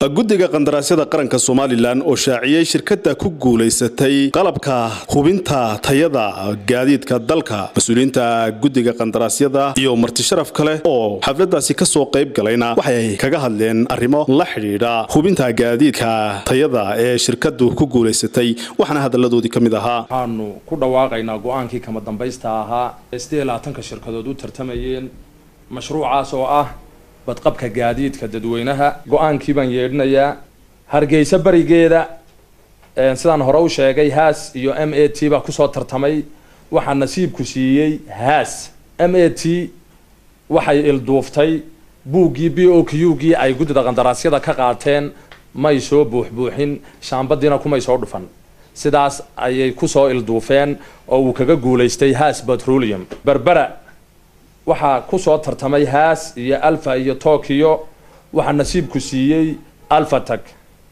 guddiga qandaraasyada qaranka somalilan oo shaaciyey shirkadda ku guulaysatay qalabka hubinta tayada gaadiidka dalka mas-uuliyiinta guddiga qandaraasyada iyo martisharaf kale oo xafladaasi kasoo qayb galayna waxay kaga hadleen arrimo la xidhiidha hubinta gaadiidka tayada ee shirkaddu ku guulaysatay waxaana hadalladoodii ka mid ahaa waxaanu ku dhawaaqaynaa go-aankii kama dambaysta ahaa ee siddeed iyo labaatanka shirkadood u tartamayeen mashruucaas oo ah badqabka gaadiidka dadweynaha go-aankii baan yeedhinayaa hargeysa berigeeda sidaan hore u sheegay haas iyo m a t baa kusoo tartamay waxaa nasiibku siiyey haas m a t waxay ilduuftay buuggii b o q gii ay guddida qandaraasyada ka qaateen may soo buuxbuuxin shaambadiina kumay soo dhufan sidaas ayay kusoo ilduufeen oo uu kaga guulaystay haas petroleum berbera waxaa kusoo tartamay haas iyo alfa iyo tokyo waxaa nasiibku siiyey alfatag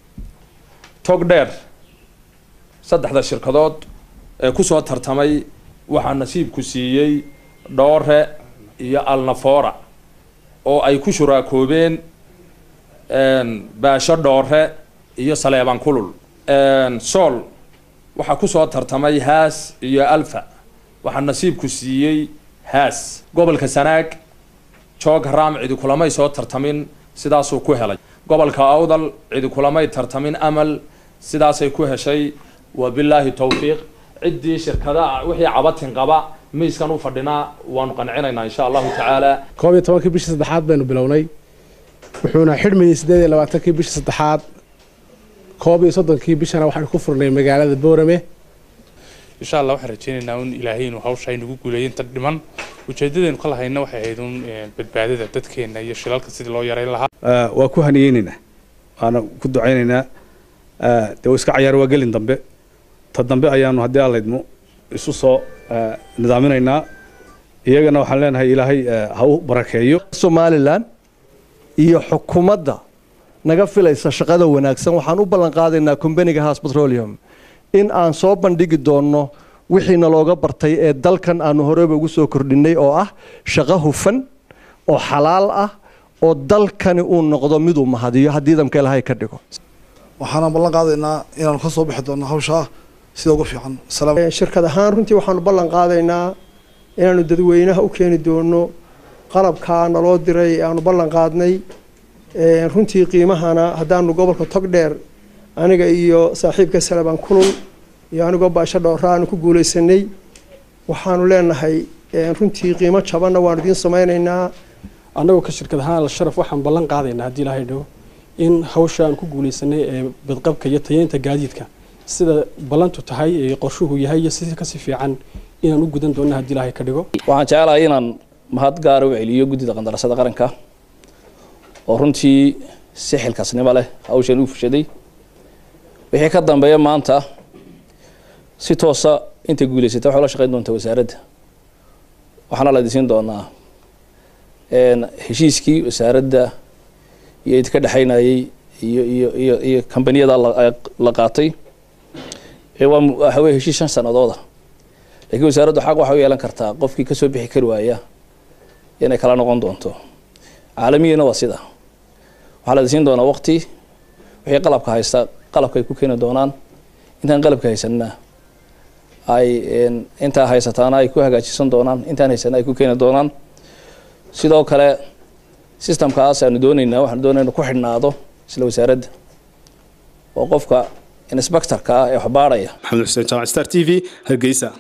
tog dheer saddexda shirkadood ee kusoo tartamay waxaa nasiibku siiyey dhoore iyo alnafora oo ay ku shuraakoobeen baasho dhoore iyo saleeban kulul sool waxaa kusoo tartamay haas iyo alfa waxaa nasiibku siiyey haas gobolka sanaag joog raam cidi kulamay soo tartamin sidaasuu ku helay gobolka awdal cidi kulamay tartamin amal sidaasay ku heshay wabilaahi towfiiq ciddii shirkadaha wixii cabatin qaba miiskan u fadhinaa waanu qancinaynaa insha allahu tacaala koob iyo tobankii bishii saddexaad baynu bilownay wuxuuna xidhmayey siddeed iyo labaatankii bishii saddexaad koob iyo soddonkii bishana waxaanu ku furnay magaalada boorame insha allah waxaan rajeynaynaa un ilaahay inuu hawsha aynagu guuleeyin tan dhiman ujeedadeenu ka lahayna waxay ahayd un badbaadada dadkeena iyo shilalka sidii loo yareyn lahaa waa ku haniyeynaynaa waana ku ducaynaynaa dee iska cayaar waa gelin dambe ta dambe ayaanu haddii allaydmo isu soo nidaaminaynaa iyagana waxaan leenahay ilaahay ha u barakeeyo somalilan iyo xukuumadda naga filaysa shaqada wanaagsan waxaan u ballan qaadaynaa combaniga haas petroleum in aan soo bandhigi doonno wixiina looga bartay ee dalkan aanu horeyba ugu soo kordhinay oo ah shaqo hufan oo xalaal ah oo dalkani uu noqdo miduu mahadiyo haddii damka ilahay ka dhigo waxaana ballan qaadaynaa inaanu ka soo bixi doonno hawshaa sida ugu fiican shirkad ahaan runtii waxaanu ballan qaadaynaa inaanu dadweynaha u keeni doono qalabkaa naloo diray ee aanu ballan qaadnay runtii qiimahana haddaanu gobolka togdheer aniga iyo saaxiibka salaban kulul iyo anigoo baasho dhowra aanu ku guulaysanay waxaanu leenahay runtii qiimo jabanna waanu idiin samaynaynaa annagoo ka shirkad ahaan al-sharaf waxaan ballan qaadaynaa haddii ilaahay dhawo in hawsha aan ku guulaysanay ee badqabka iyo tayeynta gaadiidka sida ballantu tahay ee qorshuhu yahay iyo si kasi fiican inaan u gudan doonna haddii ilaahay ka dhigo waxaan jecelahay inaan mahad gaara u celiyo guddida qandarasada qaranka oo runtii si xilkaasnimo leh hawshan u fushaday wixii ka dambeeya maanta si toosa intay guulaysata waxay la shaqeyn doontaa wasaaradda waxaana la idinsiin doonaa heshiiskii wasaaradda iyo idinka dhexaynayay iyo iyo iyo iyo kambaniyada la qaatay waa waxa weye heshiis shan sanadooda laakiin wasaaraddu xaq waxay u yeelan kartaa qofkii kasoo bixi kari waaya inay kala noqon doonto caalamiyana waa sida waxaa la idinsiin doonaa waqti wixii qalabka haysta qalabka ay ku keeni doonaan intaan qalabka haysanna ay intaa haysataana ay ku hagaajisan doonaan intaan haysana ay ku keeni doonaan sidoo kale systemkaas aanu doonaynaa waxaanu doonayna ku xidhnaado isla wasaaradda oo qofka inspectorka ah ee waxbaadhaya maxamed xuseen jaamac star t v hargeysa